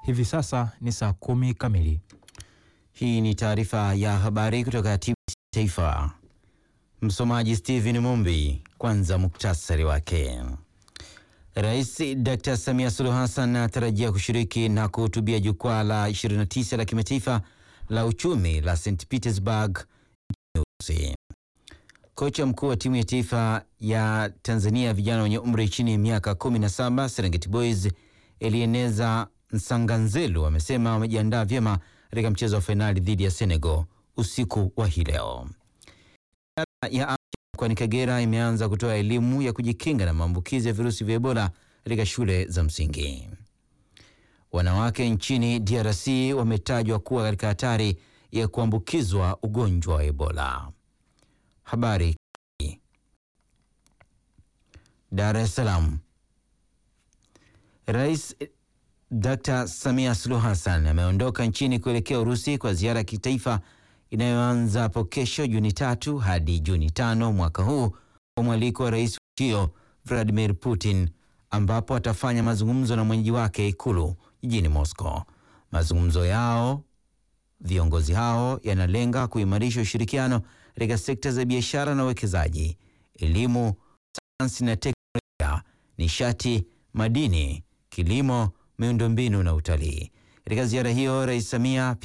Hivi sasa ni saa kumi kamili. Hii ni taarifa ya habari kutoka TBC Taifa. Msomaji Steven Mumbi. Kwanza muktasari wake. Rais Dr. Samia Suluhu Hassan anatarajia kushiriki na kuhutubia jukwaa la 29 la kimataifa la uchumi la St Petersburg nchini Urusi. Kocha mkuu wa timu ya taifa ya Tanzania vijana wenye umri chini ya miaka 17 Serengeti Boys Elieneza Nsanganzelu amesema wamejiandaa vyema katika mchezo wa fainali dhidi ya Senegal usiku wa hii leo. Idara ya afya mkoani Kagera imeanza kutoa elimu ya kujikinga na maambukizi ya virusi vya Ebola katika shule za msingi. Wanawake nchini DRC wametajwa kuwa katika hatari ya kuambukizwa ugonjwa wa Ebola. Habari Dar es Salaam. Rais Dr. Samia Suluhu Hassan ameondoka nchini kuelekea Urusi kwa ziara ya kitaifa inayoanza hapo kesho Juni tatu hadi Juni tano mwaka huu kwa mwaliko wa rais wa nchi hiyo Vladimir Putin, ambapo atafanya mazungumzo na mwenyeji wake Ikulu jijini Moscow. Mazungumzo yao viongozi hao yanalenga kuimarisha ushirikiano katika sekta za biashara na uwekezaji, elimu, sayansi na teknolojia, nishati, madini, kilimo, miundombinu na utalii. Katika ziara hiyo, Rais Samia pia